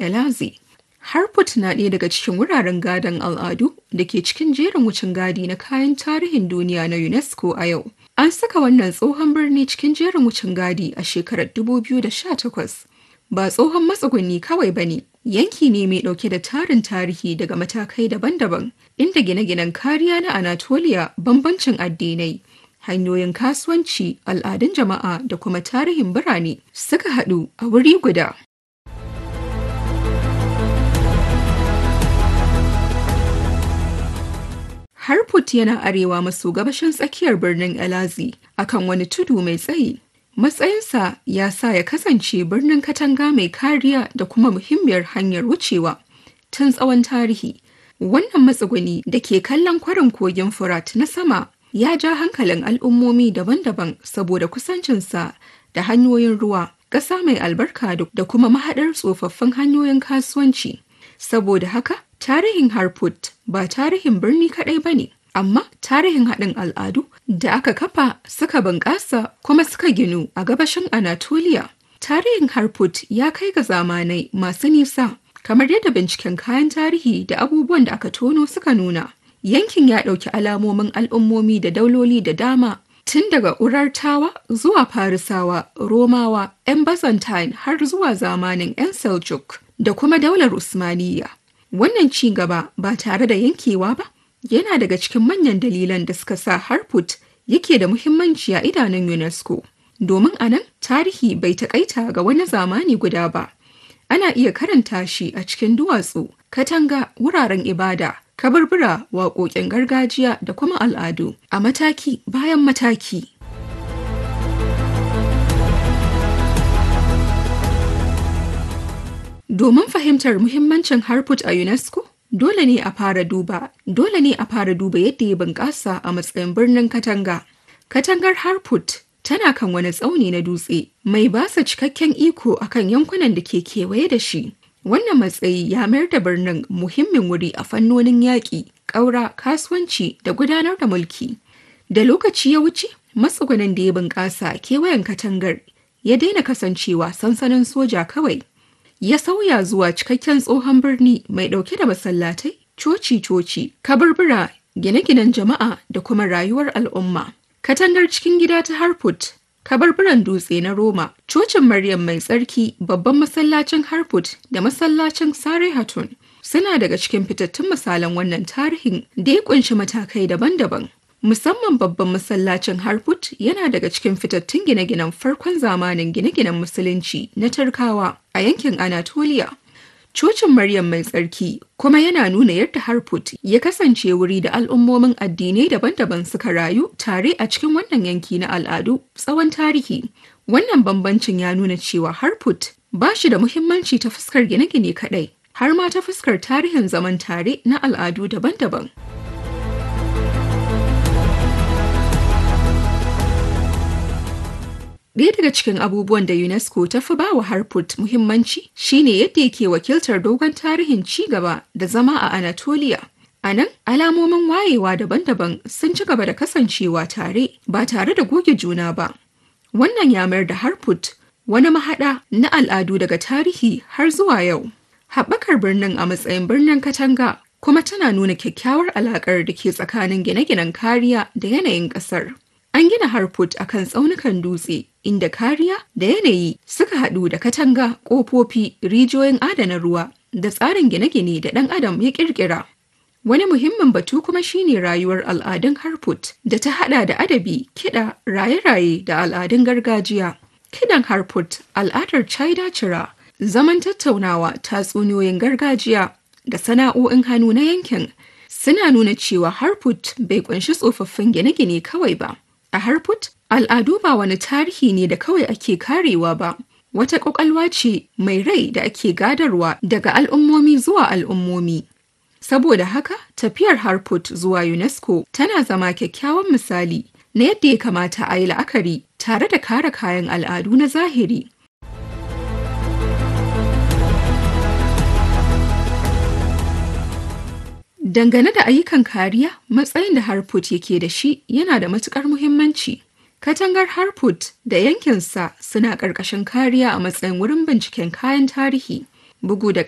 Elazi. Harput na ɗaya daga cikin wuraren gadon al'adu da ke cikin jerin wucin gadi na kayan tarihin duniya na UNESCO a yau. An saka wannan tsohon birni cikin jerin wucin gadi a shekarar 2018. Ba tsohon matsuguni kawai ba ne, yanki ne mai ɗauke da tarin tarihi daga matakai daban-daban, inda gine-ginen kariya na Anatolia bambancin addinai, hanyoyin kasuwanci, al'adun jama'a da kuma tarihin birane suka haɗu a wuri guda. Harput yana arewa maso gabashin tsakiyar birnin Elazi akan wani tudu mai tsayi. Matsayinsa ya sa ya kasance birnin katanga mai kariya da kuma muhimmiyar hanyar wucewa tun tsawon tarihi. Wannan matsuguni da ke kallon kwarin kogin Furat na sama ya ja hankalin al'ummomi daban-daban saboda kusancinsa da hanyoyin ruwa, ƙasa mai albarka da kuma mahaɗar tsofaffin hanyoyin kasuwanci. Saboda haka, tarihin Harput ba tarihin birni kaɗai ba ne, amma tarihin haɗin al'adu da aka kafa suka bunƙasa kuma suka ginu a gabashin Anatolia. Tarihin Harput ya kai ga zamanai masu nisa, kamar yadda binciken kayan tarihi da abubuwan da aka tono suka nuna. Yankin ya ɗauki alamomin al'ummomi da dauloli da dama, tun daga Urartawa zuwa Farisawa, Romawa, 'yan Byzantine har zuwa zamanin 'yan Seljuk da kuma daular Usmaniyya. Wannan ci gaba ba tare da yankewa ba yana daga cikin manyan dalilan da suka sa Harput yake da muhimmanci a idanun UNESCO. Domin a nan tarihi bai taƙaita ga wani zamani guda ba. Ana iya karanta shi a cikin duwatsu, katanga, wuraren ibada, kaburbura, waƙoƙin gargajiya da kuma al'adu a mataki bayan mataki. Domin fahimtar muhimmancin Harput a UNESCO, dole ne a fara duba, dole ne a fara duba yadda ya bunƙasa a matsayin birnin Katanga. Katangar Harput tana kan wani tsauni na dutse mai basa cikakken iko akan yankunan da ke kewaye da shi. Wannan matsayi ya mayar da birnin muhimmin wuri a fannonin yaƙi, ƙaura, kasuwanci da gudanar da mulki. Da lokaci ya wuce, matsugunan da ya bunƙasa kewayen katangar ya daina kasancewa sansanin soja kawai. ya sauya zuwa cikakken tsohon birni mai ɗauke da masallatai, coci-coci, kaburbura, gine-ginen jama'a da kuma rayuwar al'umma. Katangar cikin gida ta Harput, kaburburan dutse na Roma, cocin Maryam mai tsarki, babban masallacin Harput da masallacin Sare Hatun suna daga cikin fitattun misalan wannan tarihin da ya kunshi matakai daban-daban. Musamman babban masallacin Harput yana daga cikin fitattun gine-ginen farkon zamanin gine-ginen Musulunci na Turkawa a yankin Anatolia. Cocin Maryam mai tsarki kuma yana nuna yadda Harput ya kasance wuri da al'ummomin addinai daban-daban suka rayu tare a cikin wannan yanki na al'adu tsawon tarihi. Wannan bambancin ya nuna cewa Harput ba shi da muhimmanci ta fuskar gine-gine kaɗai, har ma ta fuskar tarihin zaman tare na al'adu daban-daban. Ɗaya daga cikin abubuwan da UNESCO ta fi bawa Harput muhimmanci shine yadda yake wakiltar dogon tarihin ci gaba da zama a Anatolia. A nan, alamomin wayewa daban-daban sun ci gaba da kasancewa tare ba tare da goge juna ba. Wannan ya mayar da Harput wani mahaɗa na al'adu daga tarihi har zuwa yau. Haɓakar birnin a matsayin birnin katanga kuma tana nuna kyakkyawar alaƙar da ke tsakanin gine-ginen kariya da yanayin ƙasar. An gina Harput a kan tsaunukan dutse inda kariya da yanayi suka haɗu da katanga, ƙofofi, rijiyoyin adana ruwa da tsarin gine-gine da ɗan adam ya ƙirƙira. Wani muhimmin batu kuma shine rayuwar al'adun Harput da ta haɗa da adabi, kiɗa, raye-raye da al'adun gargajiya. Kiɗan Harput, al'adar China Cira, zaman tattaunawa, tatsuniyoyin gargajiya da sana'o'in hannu na yankin suna nuna cewa Harput bai ƙunshi tsofaffin gine-gine kawai ba. A Harput, al'adu ba wani tarihi ne da kawai ake karewa ba, wata ƙwaƙwalwa ce mai rai da ake gadarwa daga al'ummomi zuwa al'ummomi. Saboda haka, tafiyar Harput zuwa UNESCO tana zama kyakkyawan misali na yadda ya kamata a yi la'akari tare da kare kayan al'adu na zahiri. Dangane da ayyukan kariya, matsayin da Harput yake da shi yana da matukar muhimmanci. Katangar Harput da yankinsa suna ƙarƙashin kariya a matsayin wurin binciken kayan tarihi, bugu da